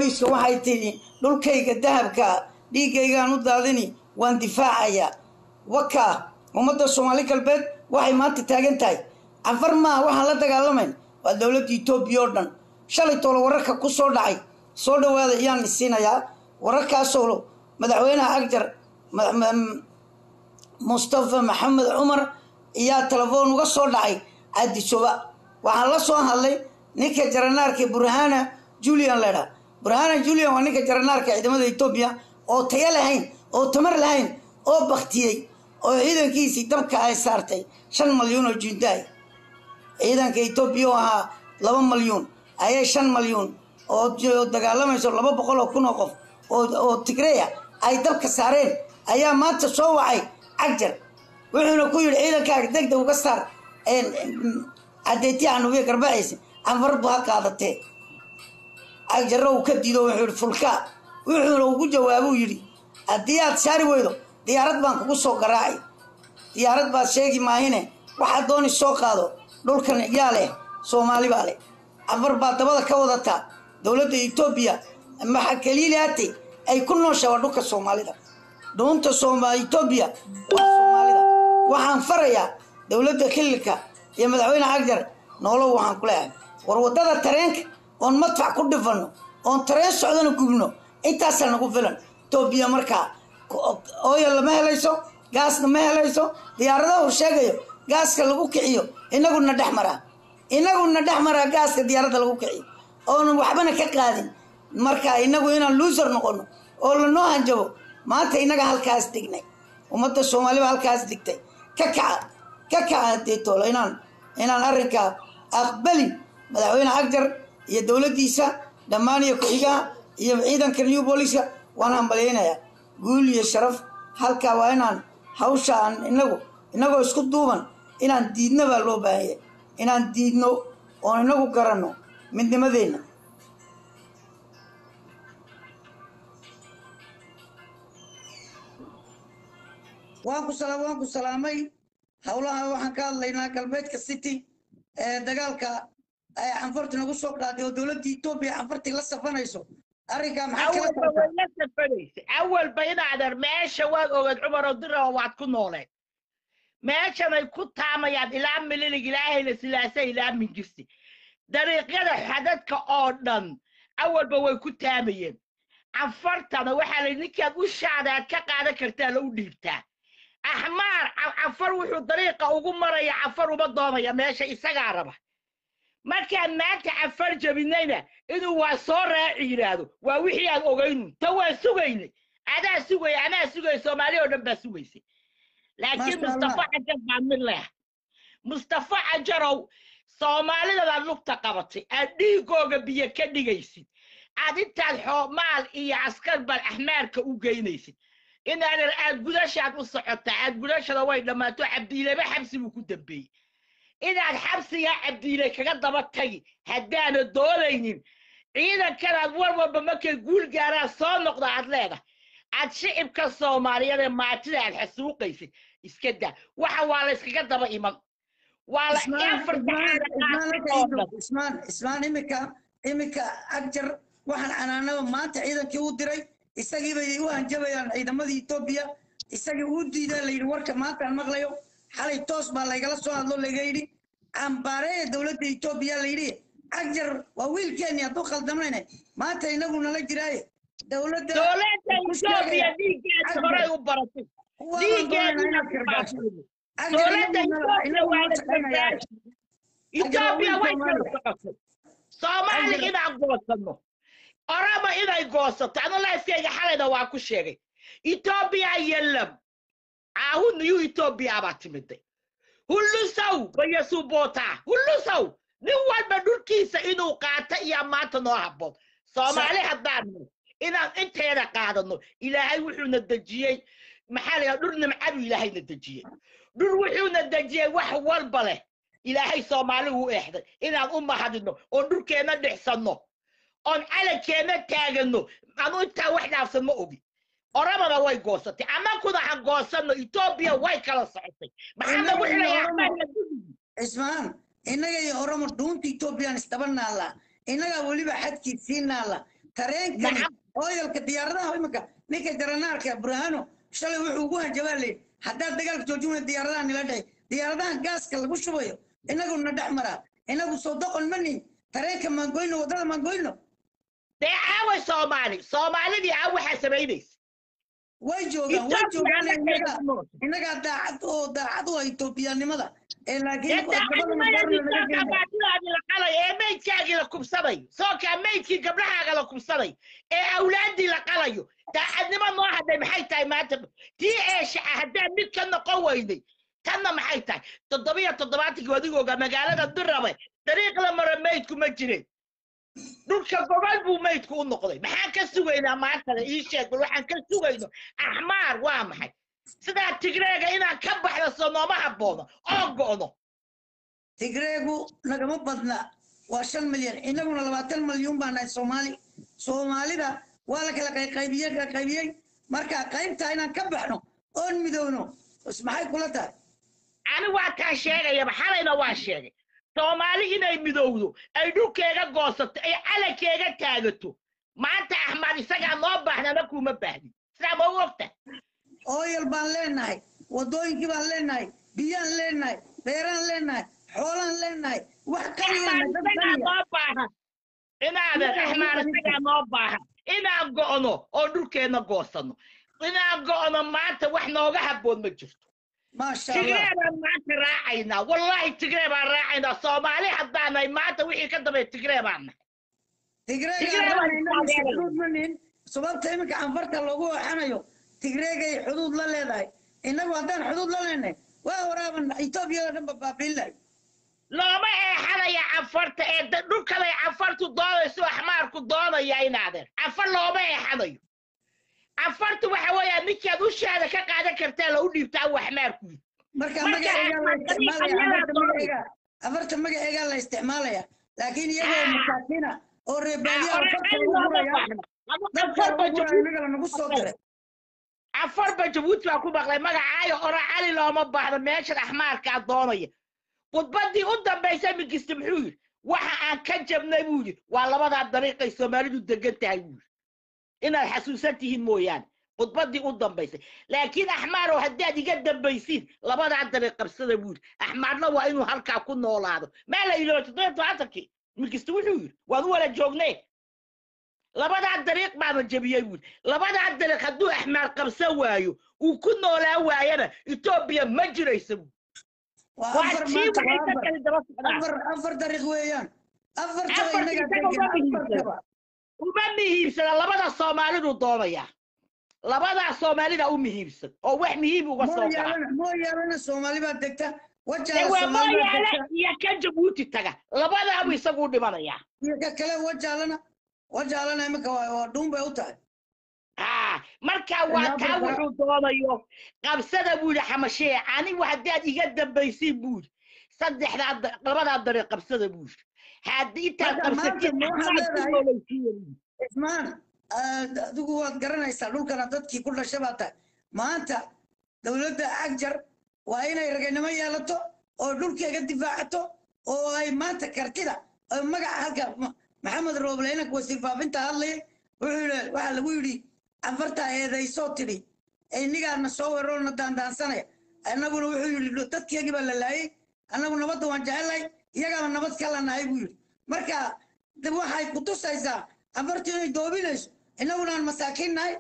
booliiska waxay tidhi dhulkayga dahabka dhiiggaygaan u daadini waan difaacayaa wakaa ummadda soomaali galbeed waxay maanta taagan tahay cafar maaha waxaan la dagaalamayn waa dowladda etoobiya oo dhan shalay toole wararka ku soo dhacay soo dhowaada ayaan isiinayaa wararkaasoo madaxweynaha agjar mustafa maxamed cumar ayaa telefoon uga soo dhacay caadisoba waxaan la soo hadlay ninka jaranaarka burhana julian ledha burhana julian waa ninka jaranaarka ciidamada etoobiya oo tayo lahayn oo tamar lahayn oo baktiyey oo ciidankiisii dabka ay saartay shan malyuun oo jundaay ciidanka etoobiya oo ahaa laba malyuun ayay shan malyuun oo dagaalamayso laba boqol oo kun oo qof oo tigreya ay dabka saareen ayaa maanta soo wacay cagjar wuxuuna ku yidhi ciidankaaga degdeg uga saar cadeetiya anubiya garbaciisa canfar bu ha qaadatee cagjarro uu ka diido wuxuu yidhi fulkaa wuxuuna ugu jawaabuu yidhi haddii aad saari weydo diyaarad baan kugu soo garaacay diyaarad baad sheegi maahine waxaad dooni soo qaado dhulkan yaa leh soomaali baa leh canfar baa dabada ka wadataa dowladda etoobiya maxa kaliilaate ay ku nooshaa waa dhulka soomaalida dhuunta sooma etoobiya waa soomaalida waxaan farayaa dowladda xililka iyo madaxweyne cagjar noolow waxaan ku leeyahay war waddada tareenka oon madfac ku dhifanno oon tareen socdana gubno intaasaa nagu filan etoobiya markaa ooya lama helayso gaasna ma helayso diyaaradahu sheegayo gaaska lagu kiciyo inaguna dhex maraa inaguna dhex maraa gaaska diyaaradda lagu kiciyo oonan waxbana ka qaadin marka inagu inaan luusar noqono oo lanoo hanjabo maanta inaga halkaas dignay ummadda soomaaliba halkaas digtay ka kaca ka kaca hadeetoolo inaan inaan arrinkaa aqbalin madaxweyne cagjar iyo dowladdiisa dhammaan iyo ku-xigaha iyo ciidanka new booliska waan hambalyaynayaa guul iyo sharaf halkaa waa inaan hawsha aan inagu inagoo isku duuban inaan diidno baa loo baahanya inaan diidno oon inagu garanno midnimadeenna waan ku salaam waan ku salaamay howlaha waxaan ka hadlaynaa galbeedka city ee dagaalka ay canfarti nagu soo qaaday oo dowladda etoobiya canfartii la safanayso arrinkaa maxaa kala awalba way la safanaysa awalba inaadan meesha waad ogeed cumaroo diraba waad ku nooleed meeshanay ku taamayaan ilaa mililig ilaa hele silaasa ilaa mingirsi dariiqyada xadadka oo dhan awalba way ku taamayeen canfartana waxaa la ninkaad u shaada aad ka qaadan kartaa la u dhiibtaa axmaar cafar wuxuu dariiqa ugu maraya cafar uma doonaya meesha isagaa raba markaan maanta cafar jabinayna inuu waa soo raaci yidhaahdo waa wixii aan ogaynu ta waa sugaynay adaa sugaya anaa sugaya soomaali oo dhan baa sugaysay laakiin mustafa cajar baa mid leh mustafa cajarow soomaalidadaad lugta qabatay aad dhiigooga biyo ka dhigaysid aad intaad xoomaal iyo askar baad axmaarka u geynaysid inaadan aad gudashaad u socotaa aad gudashada way dhammaato cabdiileba xabsi buu ku dambeeyey inaad xabsigaa cabdiile kaga daba tagi haddaana doonaynin ciidankanaad war walba markay guul gaaraan soo noqda aad leedahay aad shicibka soomaaliyeed ee maatida aad xasuuqaysid iska daa waxa waa la yskaga daba iman waa la ismaan ismaan imika imika agjar waxaan canaanaba maanta ciidankii u diray isagii bay u hanjabayaan ciidamadii etoobiya isagii uu diidaa layidhi warka maantaan maqlayo xalay toos baa laygala soo hadlo layga yidhi cambaaree dowladda etoobiya layidhi agjar waa wiilkeenni hadduu khaldamayne maanta inagu nala jiraaye dowladda dowladda etoobiya dhiiggeeda horay u baratay dhiiggeeduna ku baashay dowladda etoobiya waa la gargaari etoobiya way kala socotay soomaali inaan goosanno orama inay goosato anu laiskayga xalayna waa ku sheegay etoobiya yelam ahu niyu etoobiya baa timiday hullusow bayasuboota hullusow nin walba dhulkiisa inuu qaata iyo maanta noo habboon soomaali haddaanno inaan inteeda qaadano ilaahay wuxuuna dejiyey maxaa la dhul nimcadu ilaahayna dejiyey dhul wuxuuna dejiyey wax walba leh ilaahay soomaali uu eexday inaan u mahadino oon dhulkeenna dhixsanno oon calankeenna taagano anu intaa wax dhaafsan ma ogi oramana way goosatay amakuna ha goosanno etoobiya way kala socotay maxaa lagu xilayaa ismaan innaga iyo oromo dhuunta etoobiyaan isdaba naallaa innagaa weliba xadkii sii naalla tareenkan Nacam. oyalka diyaaradaha imika ninka jaranaarka burhano shalay wuxuu ugu hanjabaa leeyahy haddaad dagaalka joojin weyda diyaaradaha nila dhahay diyaaradahan gaaska lagu shubayo inaguna dhex maraa inagu soo doqon manin tareenka maangoyno waddada maangoyno dee aaway soomaali soomaalidii aa waxaa samaynaysa way joogaan way Ethiopia joogaan la innaga keena nool. innagaa daacad oo daacad u ah etoobiyaanimada ee laakiin dee gabadhana daacadnimadii baarna laga sookaa geenaya baatidaadii la qalay ee meydkaagii la kubsanayo sookaa meydkii gabdhahaaga la kubsanayo ee awlaaddii la qalayo daacadnimo noo hadhay maxay tahay maanta tii eeshaca haddaan mid ka noqon weynay tanna maxay tahay toddobiyo toddobaatankii adigooga magaalada dirabe dariiq la maro meydku ma jirin dhulka gobol buu meydku u noqday maxaan ka sugaynaa maantana ii sheeg bal waxaan ka sugayno axmaar waa maxay sidaa tigreega inaan ka baxdo soo nooma habboono oo go'no tigreegu nagama badna waa shan milyan inaguna labaatan milyuun baa nahay soomaali soomaalida waa la kala qayqaybiyey kala qaybiyey marka qaybtaa inaan ka baxno oon midowno bas maxay kula tahay ani waa taan sheegayaba xalayna waa sheegay soomaali inay midowdo ay dhulkeega goosato ay calankeega taagato maanta axmar isagaa noo baahnana kuma baahnin sidaa ma u ogta ooyal baan leenahay waddooyinkii baan leenahay biyaan leenahay beeraan leenahay xoolaan leenahay wax axmar qaliya dad isagaa qaliya noo baahan inaadan Isagaa axmar noo baahan. isagaa noo baahan inaan go'no oo dhulkeenna goosanno inaan go'no maanta wax nooga habboon ma jirto maasha allah tigree baan maanta raacaynaa wallaahi tigree baan raacaynaa soomaali haddaanahay maanta wixii ka dambeeya tigree baan nahay tigreega Tigreega aan waa inagu taageeraya. xuduud ma nihin sababta iminka anfarta loogu waxanayo tigreegay xuduud la leedahay inagu haddaan xuduud la leenahay waa waraaban etoobiyada dhan babaabiin lahay looma eexanaya cafarta ee da- dhulkanay cafartu doonayso axmaarku doonaya inaadeen cafar looma eexanayo cafartu waxa weeyaa ninkaad ushaada ka qaadan kartaa la u dhiibtaa uu axmaarku yidhi marka Marka magaceegaa la isticmaalaya Axmed Khalifa afarta ayaa magaceegaa afarta magaceegaa la isticmaalaya laakiin iyagoo Ah. masaakiina oo reebaadiya Ah, farta cali lagu looma guraya baahna Ama dadka cafarba lagu guraya jabuuti inaga lanagu soo diray cafarba jabuuti baa ku maqlay magacaayo ora cali looma baahno meeshan axmaarkaa doonaya khudbaddii u dambaysay mingiste muxuu yidhi waxa aan ka jabnay buu yidhi waa labadaa dariiqay soomaalidu degan tahay buu yidhi inaad xasuusan tihiin mooyaane khudbaddii u dambaysay laakiin axmaarow haddaad iga dambaysiin labadaa dariiq qabsada buu yidhi axmaarna waa inuu halkaa ku noolaado maa la ilooba toddoba tobantankii mingiste wuxuu yidhi waan u wala joognee labadaa dariiq baana jebiyey buuri labadaa dariiq hadduu axmaar qabsan waayo uu ku noolaa waayana etoobiya ma jiraysa buuri waa waa afar tii maanta waxay waa ka afar kali daba socdaan afar afar dariiq weeyaan afartaba Afartii inaga isaga degan uma muhiimsan. afartaba uma muhiimsana labada soomaalidu doonaya labadaa soomaalida u muhiimsan oo wax muhiim uga soo baxa mooyaalana mooyaalana soomaali baa degta dee wajaala waa soomaali baa mooyaale degta iyo ka jabuuti taga labadaabu isagu dhimanayaa iyo ka kale wajaalana wajaalana imika waa waa dhuun bay u tahay haa marka waa Ilaa taa barbara. wuxuu doonayo qabsada buu yidhi xamashee anigu haddaad iga dambaysiin buu yidhi saddexdaa da- labadaa dariiq qabsada buu yidhi haddii intaad Marka maanta qabsatiin ma waxaad axmaad ku leedahay- noolaysiiya buu yidhi. ismaan aad- adigu waad garanaysaa dhulkana dadkii ku dhashay baa tahay maanta dowladda agjar waa inay raganimo yeelato oo dhulkeega difaacato oo ay maanta kartida oo magaca halka Ma- maxamed rooble inanka wasiir faafinta hadlayay wuxuu yidhi waxaa lagu yidhi afartaa eedaysoo tidhi inigaana soo weerarona daandaansanaya annaguna wuxuu yidhi dadkeegii baa la laayay annagu nabadda waan jecelahay iyagaaba nabad kala nahay buu yidhi marka de waxay ku tusaysaa afartii inay doobinayso innaguna aan masaakiin nahay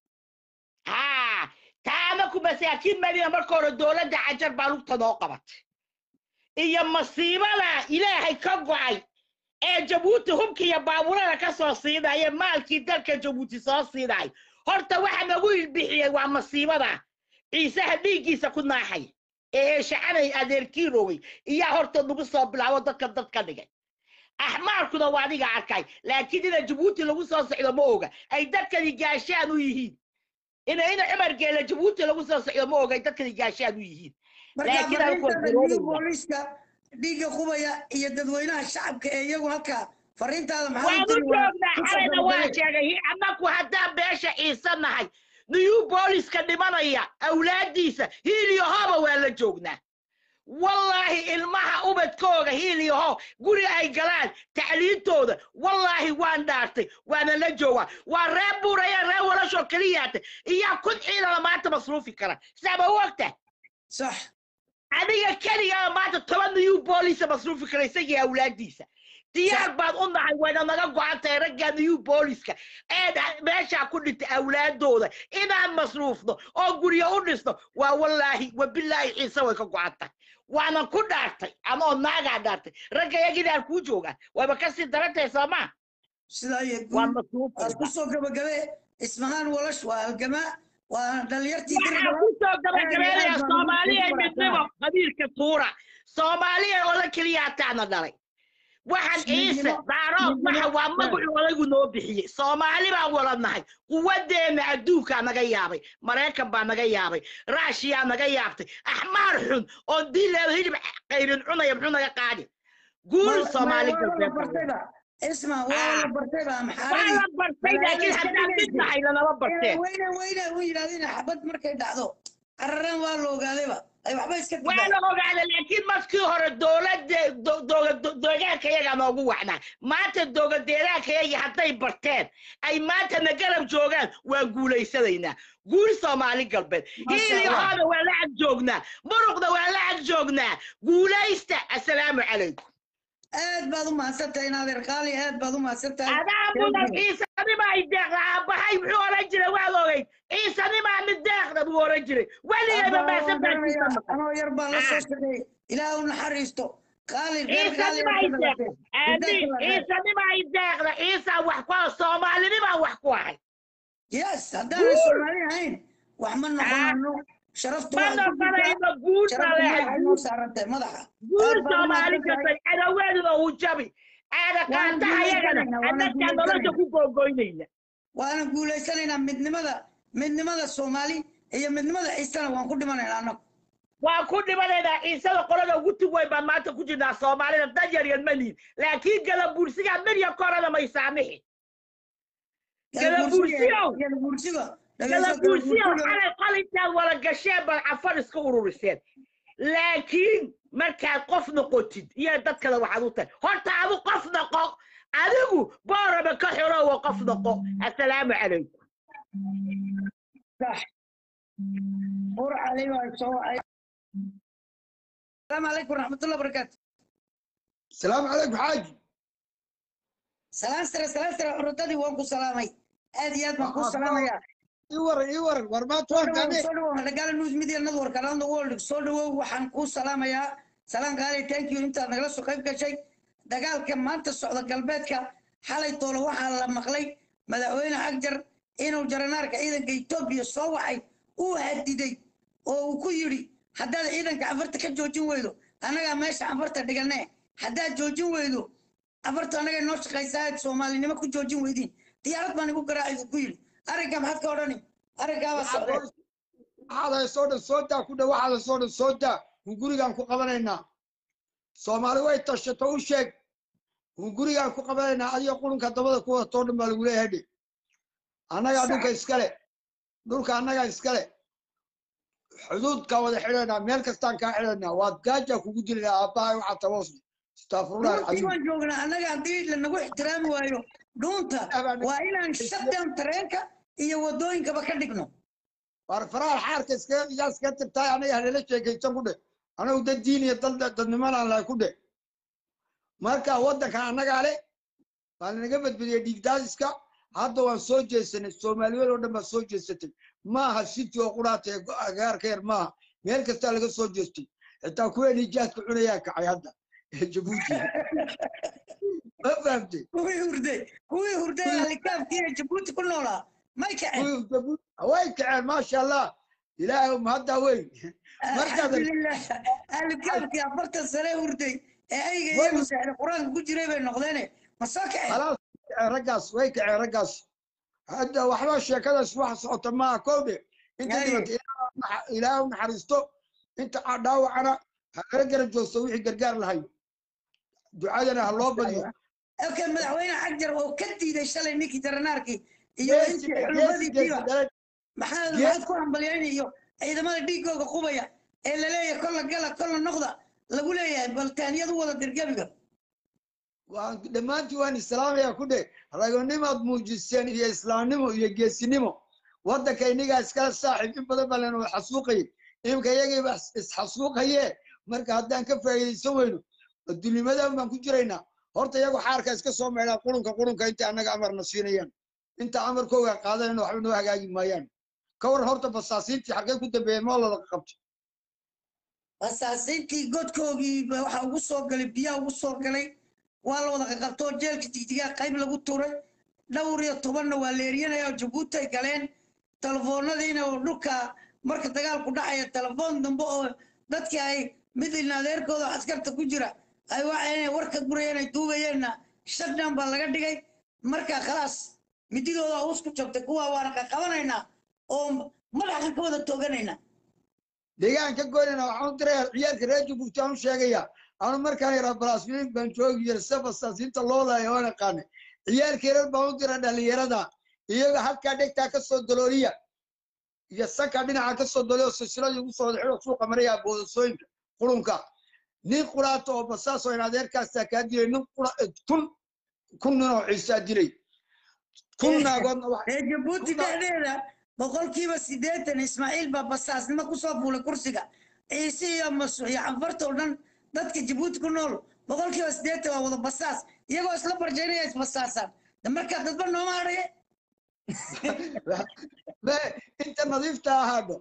haa taa anaku masaakiin madina marka hore dowladda cajar baa lugta noo qabatay iyo masiibada ilaahay ka go'ay ee jabuuti hubka iyo baabuurada ka soo siinaya maalkii dalka jabuuti soo siinay horta waxa nagu ilbixiyey waa masiibada ciisaha dhiiggiisa ku naaxay ee eeshacanay adeerkii rogay iyaa horta nagu soo bilaabo dadka dad ka dhigay axmaarkuna waa adiga arkay laakiin ina jabuuti lagu soo socdo ma oga ay dadkani gaashaan u yihiin ina ina cumar geela jabuuti lagu soo socdo ma oga ay dadkani gaashaan u yihiin marka Laakiin ay fariintada kontroolaya. new booliska dhiigga qubaya iyo dadweynaha shacabka ee iyagu halkaa fariintaada maxaa waan u u tiri waa joognaa ku xalayna waa sababay sheegay annaku haddaan beesha ciise nahay new booliska dhimanaya awlaadiisa hiiliyo hooba waa la joognaa wallaahi ilmaha ubadkooga hiiliyaho guri ay galaan tacliintooda wallaahi waan dhaartay waana la joogaa waa reer buuraya reer walashoo keliyaatay iyaa kun ciidana maanta masruufi kara saaba u ogtahay sax adiga keligaa maanta toban niyuu boolisa masruufi kara isagii awlaadiisa diyaar baad u nahay wayna naga go-an tahay raggaa niyuu booliska ee dha- meeshaa ku dhintay awlaadooda inaan masruufno oo guryo u dhisno waa wallaahi wabilaahi ciise way ka go-an tahay waanan ku dhaartay anoo naagaa dhaartay ragga yaginaan kuu joogaan wayba kasii darantahay soomaa sidaa iyo waa guud masruufa aad ku soo gabagabe ismahaan walash waa halgamaa waa dhalinyartii waxaa ku soo gabagabeynaya soomaaliya midnimo qabiilka tuura soomaaliya oo la keliya hataana dhalay waxaan ciise Midnimo- daarood waxa waa magacu odaygu noo bixiyey soomaali baan wada nahay quwadeenna adduunkaa naga yaabay maraykan baa naga yaabay raashiyaa naga yaabtay axmaar xun oon diileedo hilib qayrin cunaya muxuu naga qaadi guul soomaali galbeed isma waa la bartayba waa maxaaradii la bartay laakiin haddaan mid nahay lanama barteen weyne weyne u yidhahdeen xabad markay dhacdo qarareen waa la ogaadayba ay waxba iska waa digaan la ogaada laakiin markii hore dowladda do- do- do- deegaanka yaga noogu wacnaa maanta dowladeegaanka yagi hadday barteen ay maantana garab joogaan waan guulaysanaynaa guul soomaali galbeed Masha hiiliyahooda waa la ag joognaa muruqda waa la ag joognaa guulaysta assalaamu calaykum aad baad u mahadsantahay inaadeer qaali aad baad u mahadsantahay adaa mudan ciisanima ay deeqda aabahay muxuu oran jiray waad ogeyd ciisanima mid deeqda buu oran jiray weligayba maasan baakiisa maqan anoo yar baan la soo shaqeeyey ilaah u naxariisto qaali reer qaali ciisanima ay deeqda aamin ciisanima ay deeqda ciisaa wax ku ah soomaalinima wax ku ahay yes haddaanay soomaali ahayn wax ma noqonano sharaftu ma waxay ku jirtaa noqonayno guul baa sharaftu leehay waxay noo saarantay madaxa guul Aad baad u soomaali mahadsantahay. gasay adaweeduna uu jabi aada Waan qaantaha yagana guulaysanaynaa, waan annagaa nolosha guulaysanaynaa. ku googoynayna waana guulaysanaynaa midnimada midnimada soomaali iyo midnimada ciisana waan ku dhimanaynaa annagu waan ku dhimanaynaa ciisada qolada ugu tug weyn baan maanta ku jirnaa soomaalida dan yar yar ma lihin laakiin galabuursigaa mirya korana may saamixi Galabuursiyow. galabuursiga galabuursiyow xalay qalintaad wala gasheen bal cafar iska ururiseen laakiin markaad qof noqotid iyo dad kale waxaad u tahay horta adu qof noqo adigu booraba ka xorowa qof noqo assalaamu calaykum bur cali waa soo wacay asalaamu calaykum waraxmatullah barakaatu السلام عليكم حاج salaan sare salaan sare curadadii waan ku salaamay aad iyo aad baan kuu salaamayaa يور يور ورما توان كامي soo dhawow dhagaala news media network around the world soo dhawow waxaan kuu salaamayaa salaan qaali thank you intaad nagala soo qayb gashay dagaalka maanta socda galbeedka xalay toole waxaa la maqlay madaxweyne agjar inuu jaranaarka ciidanka etoobiya soo wacay uu hadiday oo uu ku yidhi haddaad ciidanka afarta ka joojin weydo annagaa meesha afarta dhiganee haddaad joojin weydo afarta annaga noo shaqaysaa aad soomaalinimo ku joojin weydiin diyaarad baan igu garaacay buu ku yidhi arrinkaa maxaad ka odhani arrinkaabaa socday waxaad soo dhan soo daa ku dhow waxaad soo dhan soo daa hun gurigaan ku qabanaynaa soomaali way tashato u sheeg hun gurigaan ku qabanaynaa adiga qurunka dabada ku wada too dhan baa lagu leeyahay dhe annagaa dhulka iskale dhulka annagaa iskale xuduudkaa wada xidhaynaa meel kastaan kaa xidhaynaa waad gaajaa kugu dilaynaa aabbahay waxaa taboosni astaafirullahi dhulkii alcadiim waan joognaa annaga haddii lanagu ixtiraami waayo dhuunta waa inaan shutdown tareenka iyo wadooyinkaba ka dhigno war faraal xaarka iskaga yaa iskaga tirtaay anaga halala sheekaysan ku dhe anagu dad diin iyo dad dadnimanaan lahay ku dhe marka waddankan annagaa le baa lanaga badbadiyey dhiigdaadiska hadda waan soo jeesanay soomaaliyeed oo dhan baa soo jeesatay maaha city oo quraata ee agaarka yar maaha meel kastaa laga soo jeestay xitaa kuweenii jaadka cunayaa kacay hadda ee jabuuti ma fahamtay kuwii hurday kuwii hurday alikaabkii ee jabuuti ku noolaa may kaceen kuwii jabuuti way kaceen maasha allah ilaahay mahaddaa weyn markaad alxamdulilah alikaabkii afartan sane hurday ee ayga Way- iyagu seexday qur-aanka ku jiray bay noqdeene ma soo kaceen خلاص رقص ويك رقص هذا وحنا شيكada wax socota ma koode inta Ay. dibad ilaahu naxariisto inta dhaawacana hagala garab joogso wixii gargaar lahay ducadana ha loo badiyo okay madaxweyne xagjar oo ka diiday shalay ninkii jaranaarkii iyo intii xulumadiisiiba maxaad Gees- maxaad ku hambalyayn iyo ciidamada dhiigooga qubaya ee la leeyahay kolla gala kolla noqda lagu leeyahay baltaaniyadu wada dirgebiga waan dhammaantii waan islaamayaa ku dhe ragonimaad muujiseen iyo islaamnimo iyo geesinimo waddanka innigaa iskala saaxiib in badan baa lena xasuuqayay imika iyagiiba isxasuuqaye marka haddaan ka faa'iidaysan weyno dulimadan baan ku jiraynaa horta iyagu xaarka iska soo meedhaa qurunka qurunka inta annaga amarna siinayaan inta amarkooga qaadanayna waxba noo hagaagi maayaan ka war horta basaasiintii xaggee ku dambeeyeen moo lada qabtay basaasiintii godkoogii ba waxaa ugu soo galay biyaha ugu soo galay waa la wada qaqabtoo jeelka jigjigaa qayb lagu tuuray dhowr iyo tobanna waa la eryanaya oo jabuuti ay galeen telefoonadiina oo dhulka marka dagaalku dhacaya telefoon dambe oo dadkii ay mid ilna adeerkooda oo askarta ku jira ay waxay warka gurayeen ay duubayeenna shutdown baa laga dhigay marka khalaas mididooda hoos ku joogtay kuwa waana qaqabanaynaa oo madaxan ka wada tooganaynaa deegaanka goynana waxaan u diraya ciyaalka reer jabuuti aan u sheegaya anu markaan yaraa balaasmiin baan joogi jiray sida basaasiinta loo laaya waan aqaanay ciyaalkeerar baan u dira dhalinyarada iyaga halkaa dhegtaa ka soo dalooliya iyo sanka dhinaca ka soo dalooliya oo silsiladii ugu soo wada xidho suuqa maraya boodasooyinka qurunka nin quraata oo basaas oo in adeerkaastaa kaa dilay nin qura kun kun nin oo ciisaa dilay kun naagoodna wax ee jabuuti dhexdeeda boqolkiiba siddeetan ismaaciil baa basaasnimo kusoo fuulay kursiga ciise iyo masuux iyo canfarta oo dhan dadka jabuuti ku nool boqolkiiba siddeetan waa wada basaas iyagoo isla barjaynaya isbasaasaan de markaa dadba nooma hadhaye me inta nadiifta ahaadho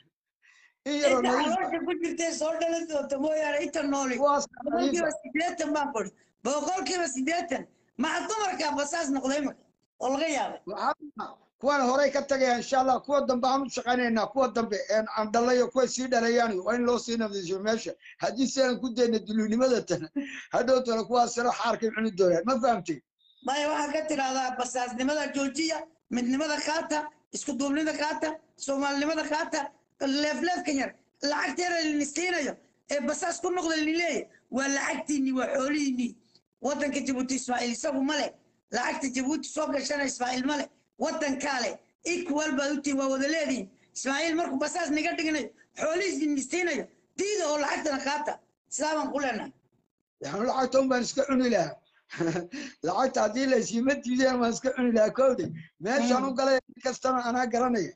in yaroo inta nadiif caloosha ku jirtay soo dhalan doonta mooyaane inta nooli kuwaas boqolkiiba siddeetan baan kudhi boqolkiiba siddeetan maxa dumarkaa basaas noqday imika oo laga yaabay waxaa kuwan horey ka tagaya insha allah kuwa dambe aan u shaqaynaynaa kuwa dambe een aan dhalayo kuwa sii dhalayaan waa in loo sii nadiifiyo meesha haddii siaan ku dayna duluunimada tan hadhow tole kuwaas sano xaarkay cuni doonaan ma fahamtay maya waxaa ka tidhahdaa basaasnimada joojiya midnimada qaata isku duubnida qaata soomaalinimada qaata leefleefkan yar lacagteeda linisiinayo ee basaas ku noqda linileeya waa lacagtiinni waa xoolihiinni waddanka jabuuti ismaaciil isagu male lacagta jabuuti soo gashana ismaaciil male waddankaa le equal baad u tihin waa wada leedihin ismaaciil markuu basaas niga dhiganayo xoolihiis linisiinayo diida oo lacagtana qaata sidaa baan ku leenahay yani lacagta un baan iska cuni lahaa lacagta haddii la isiima diideen waan iska cuni lahaa kowde meeshaan u galay nin kastaba anaa garanaya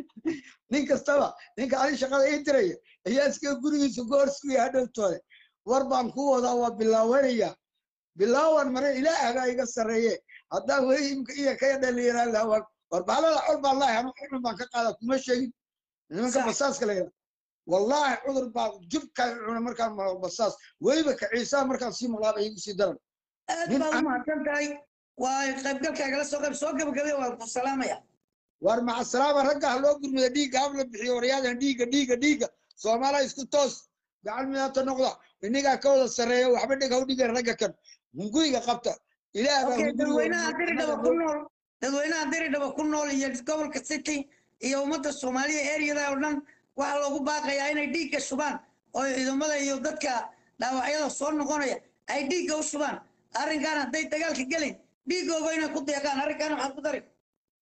nin kastaba ninka ani shaqada ii diraya ayaa iska gurigiisa goorsuya hadhowtooda war baan ku wadaa waa bilaawanaya bilaawan mare ilaah baa iga sarreeye haddaan weli imka iya kaya dhalinyaraan lahaa war war baalada col baan lahay anu cudur baan ka qaada kuma sheegin nimanka Sax. basaaska la yidhaha wallaahi cudur baa jibkaa cuna markaan maro basaas weliba ka ciisaa markaan sii maqlaaba igu sii daran aad Nin baa u aan- mahadsan tahay waa qaybgalkaagala soo qayb soo gabagabay waa ku salaamaya war maca salaama ragga ha loo gurmada dhiigga hab la bixiyo waryaadan dhiigga dhiigga dhiigga soomaaliya isku toos gacan midaata noqda inigaa ka wada sarreeya waxba dheg haw dhigan ragga kan hunguriga qabta ilaah baa okay hunguriga dadweynaha diridhaba ku nool dadweynaha diridhaba ku nool iyo gobolka city iyo ummadda soomaaliya ereyada oo dhan waxaa loogu baaqayaa inay dhiigga shubaan oo ciidamada iyo dadka dhaawacyada soo noqonaya ay dhiigga u shubaan arrinkan hadday dagaalka gelin dhiiggooga inay ku deeqaan arrinkan waxaad ku dari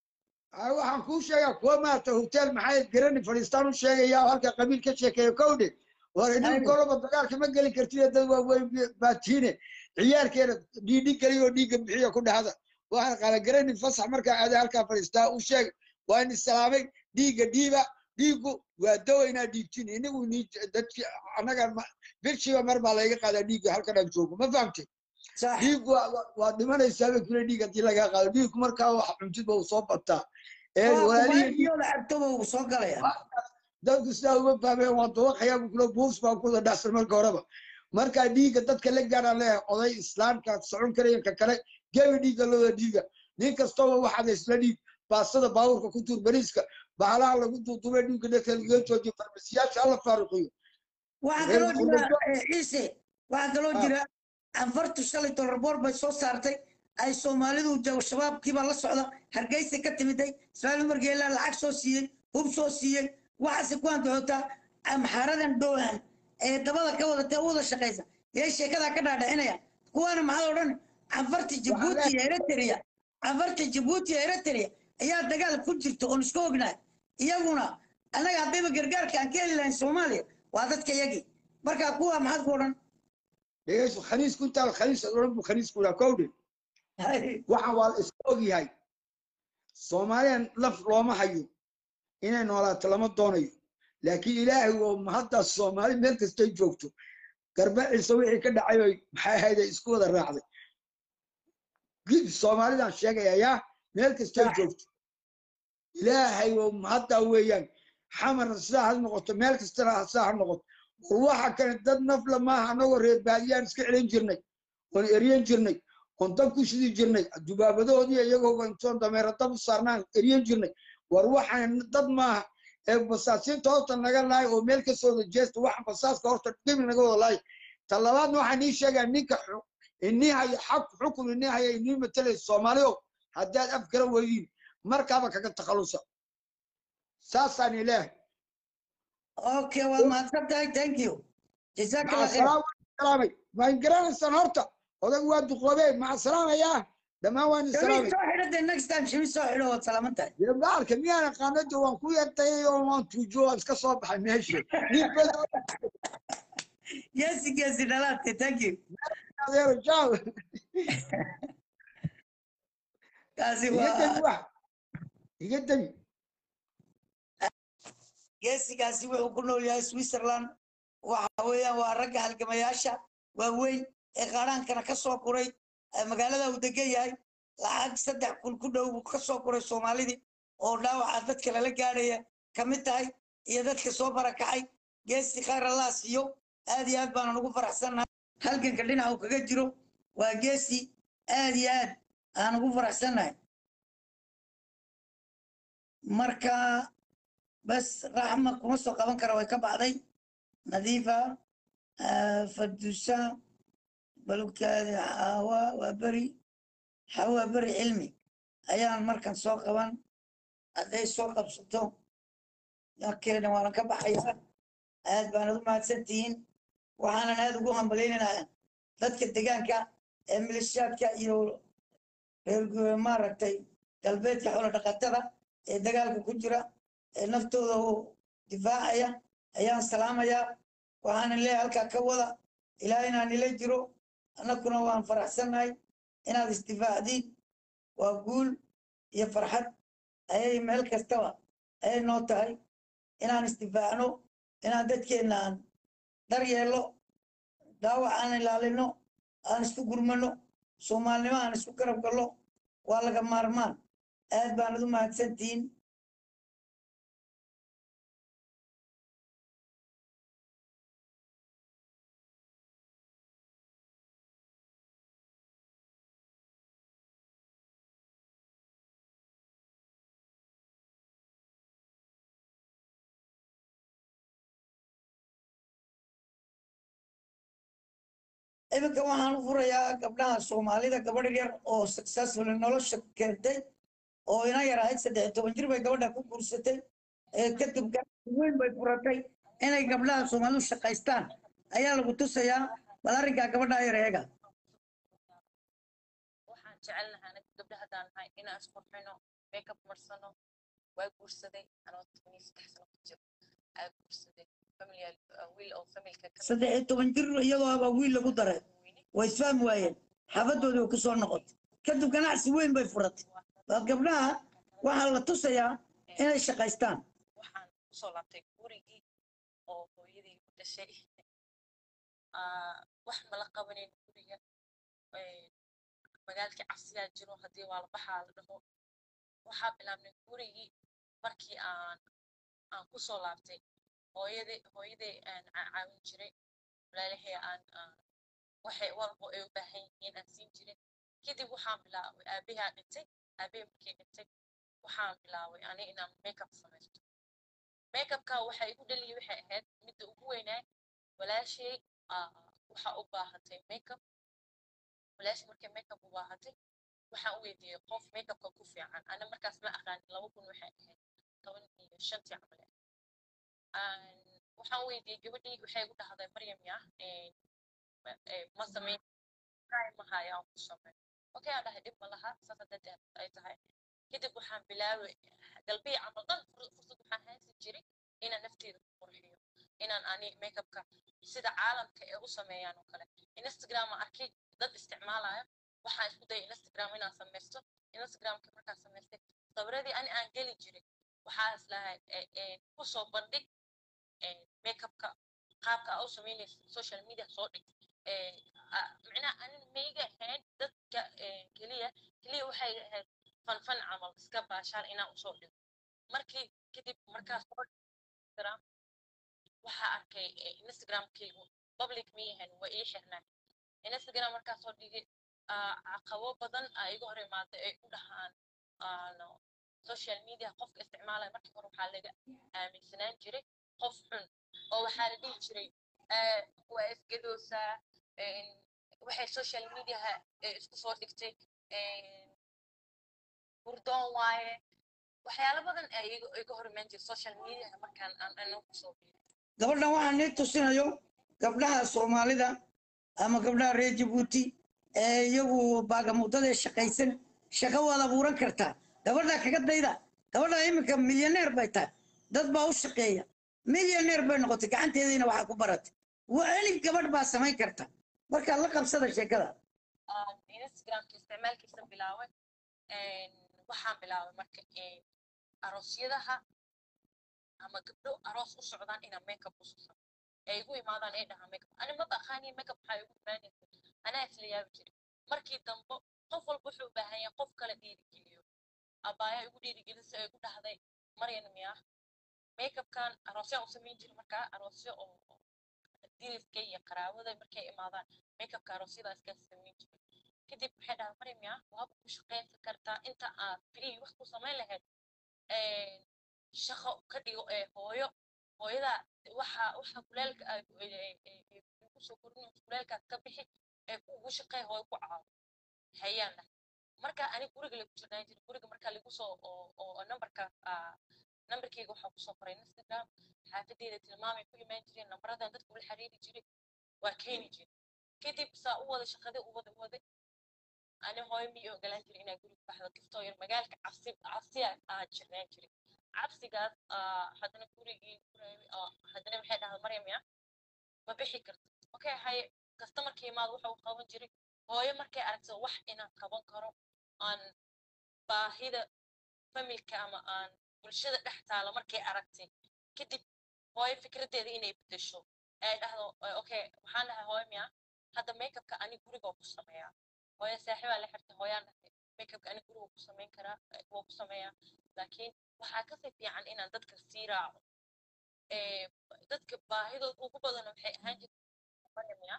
Ay, waxaan kuu sheegaa kuwa maarata hotel maxay garani fadhiistaan u sheegaya oo halka qabiil ka sheekeeya kowdhe war idin Aywa. koloba dagaalka ma geli kartid dad waaweyn baa tiine ciyaalkeena dhiidhi geliyo oo dhiigga bixiya ku dhahda waxaan qaala garani fasax markaa aada halkaa fadhiistaa u sheeg waa in islaamay dhiigga dhiiba dhiiggu waa dawa inaad dhiibtin inigu ni dadki annaga ma- bilshiba mar baa layga qaadaa dhiigga halkan aan joogo ma fahamtay sax dhiiggu waa- waa- waa dhimanaysaaba kule dhiig haddii lagaa qaado dhiiggu markaa wax cuntidba uu soo bataa ee walaalihii kubaayiyooda cabtoba uu soo galaya dadku sidaa uma fahmeen waan dawaqayaa buu kula buufs baan kuwada dhacsan marka horeba markaa dhiigga dadka la gaaraan leeyahay oday islaamka socon karayan ka kale gebi dhiigga looda dhiiga nin kastaba waxaad isla dhiig baasada baabuurka ku tuur bariiska bahalaha lagu duuduubay dhiigga dadka laga joojiyo farmasiyaasha alla faaruqiyo waxaa Reer kaloo jira Qurbo- eh, ciise waxaa kaloo Ah. jira anfartu shalay dollar boor bay soo saartay ay soomaalidu jago shabaabkiibaa la socda hargeysa ka timiday ismaaciil umar geelaa lacag soo siiyey hub soo siiyey waxaase ku andaxootaa amxaaradan dhowaan ee dabada ka wadatee u wada shaqaysa yay sheekadaa ka dhaadhicinaya kuwaana maxaa odhan anfarta jabuuti iyo eritrea anfarta jabuuti iyo eritrea ayaa dagaal ku jirta oon isku ognahay iyaguna annaga haddayba gargaarka aan ka heli lahayn soomaaliya waa dadka yagii marka kuwa maxaad ku odhan dhegeyso khaniisku intaa khaniis odhan buu khaniisku dhaha kowdhe waxaan waa la iska ogyahay soomaaliyan laf looma hayo inay noolaato lama doonayo laakiin ilaahay oo haddaas soomaali meel kastay joogto garbaciisa wixii ka dhacay oy maxay ahayd ay isku wada raacday gid soomaalidan sheegaya yaa meel kastay joogto ilaahay oo haddaa weeyaan xamarna sidaa ha noqoto meel kastana sidaa ha noqoto war waxa kale dad nafla maaha anagoo reer baadiyaan iska celin jirnay oon eryan jirnay oon dab ku shidi jirnay dubaabadahoodii iyagoo intoon dameero dab u saarnaan eryan jirnay war waxaan dad maaha ee basaasiinta horta naga lahay oo meel ka soo wada jeesta waxa basaaska horta gebi naga wada lahay ta labaadna waxaan ii sheegaa ninka xu- inii haya xaq xukun inii haya inii matalaysa soomaaliyo haddaad af kala weydiin markaaba kaga takhalusa saasaan ilaahay okay waad mahadsan tahay thank you jazaaka allah khayr macasalaam waan salaamay waan garanaysaan horta odag waa duqoobee macasalaamayaa dhammaan waan shamis isalaamay soo xidho de next time shamis soo xidho waad salaaman tahay dee baalka miyaan aqaanada waan ku yartayay oo waan tuujo waan iska soo baxay meesha nin badan geesi geesi dhalaate thank you adeero jaaw kaasi iga demi waa wax iga demi geesigaasi wuxuu ku nool yahay switzerland waxa weeyaan waa ragga halgamayaasha waaweyn ee qaaraankana ka soo kuray ee magaalada uu degan yahay lacag saddex kun ku dhow buu ka soo kuray soomaalidii oo dhaawaca dadka lala gaadhaya ka mid tahay iyo dadka soo barakacay geesi khayr allah siiyo aad iyo aad baanan ugu faraxsannahay halganka dhinaca uu kaga jiro waa geesi aad iyo aad aan ugu faraxsannahay marka bas raxma kuma soo qaban kara way ka baxday nadiifa ah, fadusa balugkaadi xawa waa beri xawa beri cilmi ayaan markan soo qaban hadday soo qabsato yakeena waanan ka baxaya aad baanad u mahadsantihiin waxaanan aad ugu hambalyaynayaa dadka degaanka ee milishaadka iyo reer gu- maaragtay galbeedka xoolo dhaqatada ee dagaalka ku jira ee naftooda u difaacaya ayaan salaamayaa waxaanan leeyahay halkaa ka wada ilaa inaan ila jiro annaguna waan faraxsannahay inaad isdifaacdiin waa guul iyo farxad ayay meel kastaba ayay noo tahay inaan isdifaacno inaan dadkeenna aan dar yeelno dhaawac aan ilaalino aan isku gurmano soomaalnimo aan isku garab galno waa laga maarmaan aad baanad u mahadsantihiin iminka waxaan u furayaa gabdhaha soomaalida gabadh yar oo successful nolosha keentay oo ina yar ahayd saddex iyo toban jir bay gabadha ku guursatay ee kadib ganacsi weyn bay furatay inay gabdhaha soomaalidu shaqaystaan ayaa lagu tusayaa bal arrinkaa gabadha yar eega waxaan jecelnahay anaga gabdha haddaan nahay inaan isqurxino makeup marsano waa guursaday anoo tobaniyo saddex sano ku jiro aa guursaday familial wiil oo familka ka saddex iyo toban jir iyadoo aba wiil lagu daray way isfahmi waayeen xafadoodii way ku soo noqotay kadib ganacsi weyn bay furatay bal gabdhaha waxaa la tusayaa inay shaqaystaan waxaan kusoo laabtay gurigii oo hooyadii ku dhashay Ah, wax mala qabanin guriga Eh, magaalkii cabsiyaa jiro haddii waa la baxaa la dhaho waxaa bilaabnay gurigii markii aan aan kusoo laabtay hooyaday hooyaday aan caa- caawin jiray walaalahey aan aan waxay walbo ay u baahan yihiin aan siin jiray kadib waxaan bilaabay aabahaa dhintay aabahey markii dhintay waxaan bilaabay ani inaan makeup samaysto makeupka waxa igu dhaliyay waxay ahayd midda ugu weynaa walaashay ah, waxa u baahatay makeup walaashay markay makeup u baahatay waxaan u weydiiyey qof makeupka ku fiican ana markaas ma aqaanin laba kun waxay ahayd toban iyo shantii camal ah Aan- waxaan weydiiyey gabadhii waxay igu dhahday maryam ya eh, ma- eh, ma samayn ma haya aan ku sameyn okay aan dhahay dhib ma laha saas hadda ay tahay kadib waxaan bilaabay galbiya camal dhan fur- fursad waxaan haysan jiray inaan nafteeda ku qurxiyo inaan ani makeupka sida caalamka ee u sameeyaan oo kale instagram aan arkay dad isticmaalaya waxaan isku dayay instagram inaan samaysto instagramka markaan samaystay sawiradii ani aan geli jiray waxaa islahay kusoo bandhig makeupka qaabka aa u samaynaysa social media soo dhig micnaha anin mayga ahayn dadka keliya keliya waxay ahayd fanfan camal iska baashaan inaan usoo dhigo markii kadib markaas soo instagram waxaa arkay instagramkaygu public ma yahan waa ii xirnaa instagram markaas soo dhigay caqabo badan aa iga hor imaaday ay u dhahaan social media qofka isticmaalaya markii hore waxaa laga aaminsanaan jiray qof xun oo waxaa la dhihi jiray waa isgadoosaa waxay social mediaha isku soo dhigtay burdoon waaye waxyaalo badan ay iga hor imaan jiray social mediaha markaan aan anagu kusoo biiray gabadhan waxaa nii tusinayo gabdhaha soomaalida ama gabdhaha reer jabuuti ee iyagu baagamuudada shaqaysan shaqo waad abuuran kartaa gabadha kaga dayda gabadha iminka milyaneer bay tahay dad baa u shaqeeya milyaneer bay noqotay gacanteediina waxaa ku baratay elif gabadh baa samayn karta markaa la qabsada sheekada instagramka isticmaalkiisa bilaaway waxaan bilaabay marka aroosyadaha ama gabdho aroos u socdaan inaan makeup u susan ay igu imaadaan ay dhahaan makeup ani ma baqaaniya makeup maxaa igu imaanaysa anaa isla yaabi jiray markii dambe qof walba wuxuu u baahan yahay qof kale dhiirigeliyo abaaya igu dhiirigelisa ay igu dhahday maryan miya makeupkan aroosyaan u samayn jiray markaa aroosyo oo diliska iyo qaraabada markay imaadaan makeupka aroosyada iska samayn jiray kadib waxay dhahay maryan miya waaba ku shaqaysan kartaa inta aad free wax ku samayn lahayd shaqo ka dhigo ee hooyo hooyada waxa waxa kuleelka ku soo korin kuleelkaas ka bixi ee ugu shaqey hooyo ku caawo hayaan dhahay marka ani guriga lagu jirnaan jiray guriga marka lagu soo oo nambarka nambarkeyga waxaa kusoo qoray instagram xaafadeeda tilmaamay ku imaan jireen nambaradan dadka ula xiriiri jiray waa keeni jiray kadib saa u wada shaqadii u wada waday ani hooyo miyay ogolaan jiray inaa guriga baxdo kiftoo yar magaalka cabsi cabsiya aa jirnaan jiray cabsigaas haddana gurigii haddana maxay dhahda maryam ya ma bixi karto okay haye kastamarkii imaad waxa uu qaban jiray hooyo markay aragto wax inaan qaban karo aan baahida familka ama aan bulshada dhex taalo markay aragtay kadib hooyo fikraddeeda inay bedesho ay dhahdo okay waxaan dhahay hooyo miya hadda makeupka ani gurigoo ku sameeyaa hooyo saaxiibaa la xirtay hooyaan dhahay makeupka ani gurigoo ku samayn karaa waa ku sameeyaa laakiin waxaa kasii fiican inaan dadka sii raaco dadka baahidood ugu badan waxay ahaan jirta maryamya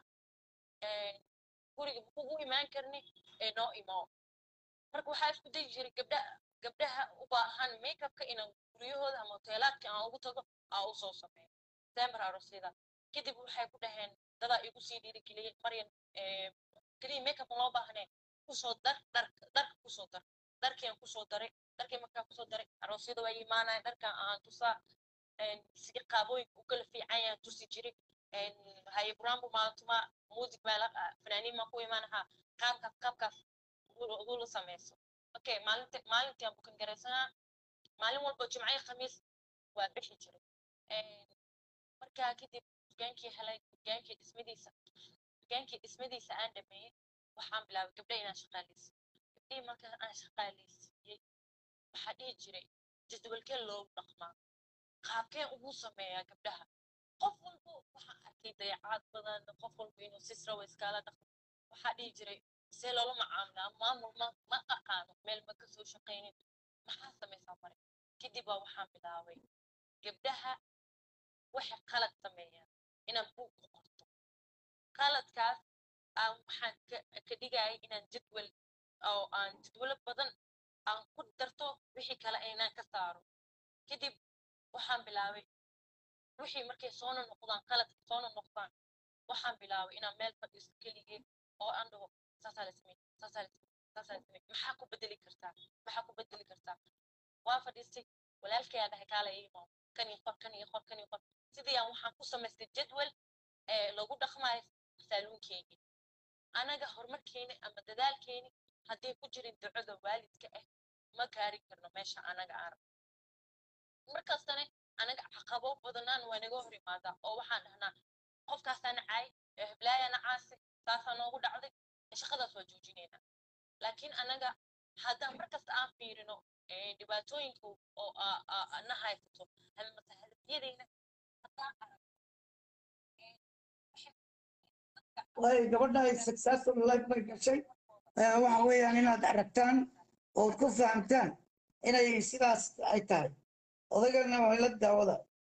guriga makugu imaan karni ee noo imo marka waxaa isku dayi jiray gabdha gabdhaha u baahan makeupka inaan guryahooda ama hoteelaadka aan ugu tago aa u soo sameeyo december arosyada kadib waxay ku dhaheen dadaa igu sii dhiirigeliyey maryan keliya makeup loo baahneen kusoo dar dar darka kusoo dar dharkian kusoo daray dharkii markaa kusoo daray aroosyada waa imaanaya dharkan aan tusaa sida qaabooyinka u kala fiican yahan tusi jiray haye burambu maaltuma music baa fanaaniin maa ku imaanahaa qaabkaas qaabkaas ugula sameyso okay maalinta maalintii aan bukan garaysanaa maalin walba jimcayo khamiis waa bixi jiray markaa kadib dugaankii helay dugaankii dhismadiisa dugaankii dhismadiisa aan dhameeyey waxaan bilaabay gabdha inaan shaqaaleysiyo gabdhihii markaa aan shaqaaleysiiyey waxaa dhihi jiray jadwalkee loogu dhaqmaa qaabkeen ugu sameeyaa gabdhaha qof walba waxaan arkay dayacaad badan qof walba inuu si srawa iskaala dhaqmo waxaa dhihi jiray see loola macaamilaa maamul ma ma aqaano meel ma kasoo shaqaynin maxaa samaysaa mare kadib baa waxaan bilaabay gabdhaha waxay qalad sameeyaan inaan buug ku qorto qaladkaas aan waxaan ka dhigayay inaan jadwal oo aan jadwalo badan aan ku darto wixii kale inaan ka saaro kadib waxaan bilaabay wixii markay soona noqdaan qaladka soona noqdaan waxaan bilaabay inaan meel fadhiisto keligee oo aan dhaho saasaa la samey saasaa la samey saasaa la samey maxaa ku bedeli kartaa maxaa ku bedeli kartaa waa fadhiistay walaalkayaa dhahay kaala iimaa kan iyo qor kan iyo qor kan iyo qor sidii aan waxaan ku samaystay jadwal ee lagu dhaqmaayo saaluunkeygii anaga horumarkeeni ama dadaalkeeni hadday ku jirin ducada waalidka ah ma gaari karno meesha anaga aan markastane anaga caqabo badanaan waa naga hor imaadaa oo waxaan dhahnaa qofkaasaa nacaay heblaaya nacaasi saasaa noogu dhacday shaqadaas waa joojinaynaa laakiin anaga haddaan markasta aan fiirino dhibaatooyinka oo na haysato hadafyadeyna haddaan arag waayo gabadha ay successful life bay gashay waxa weeyaan inaad aragtaan ood ku fahamtaan inay sidaas ay tahay odaygana waa la daawada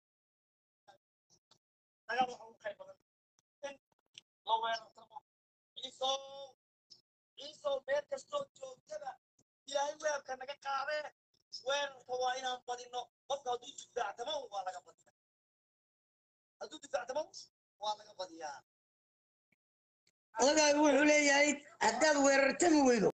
dagaal waxa ugu qayb badan in la weerartamo ciisow ciisow meel kastoo joogtada ilaahay weerarka naga qaadee weerarka waa inaan badino qofka hadduu difaactamo waa laga badiyaa hadduu difaactamo waa laga badiyaa odagaagu wuxuu leeyahay haddaad weerartami weydo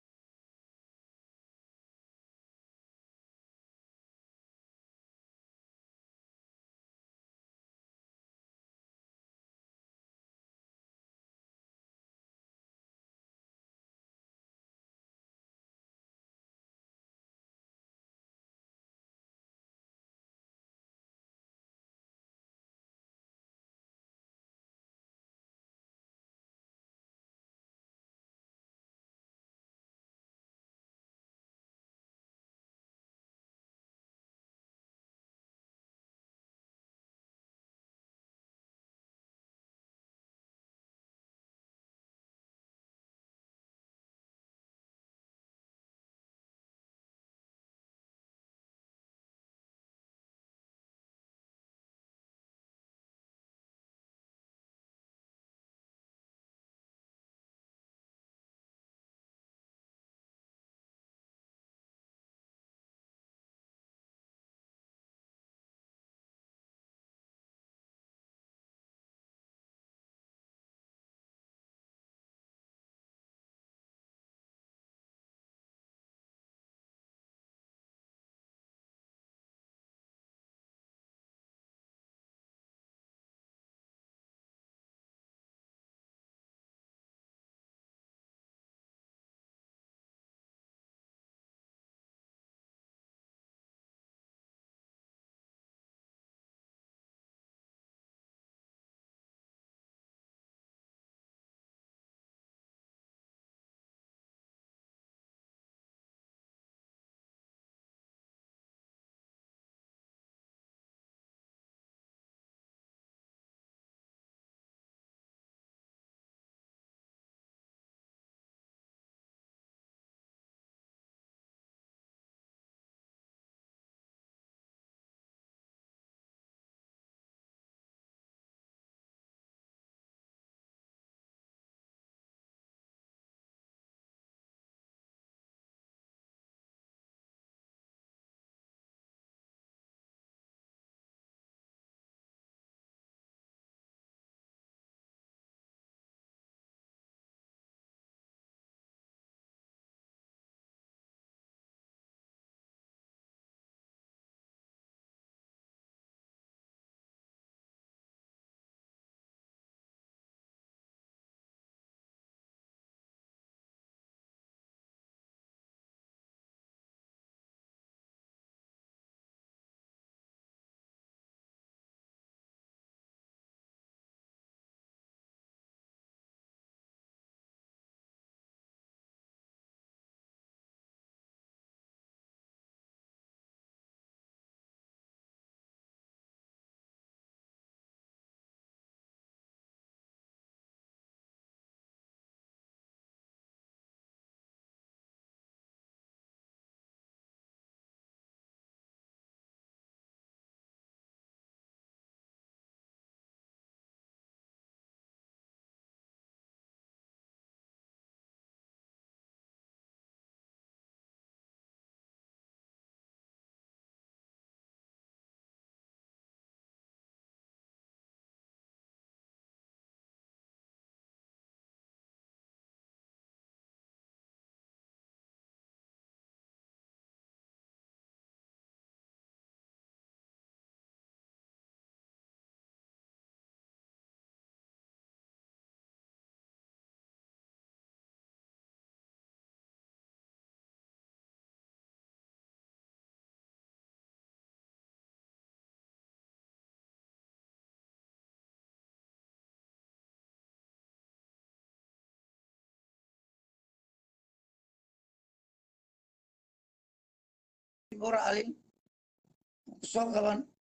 bora alin ku soo qaban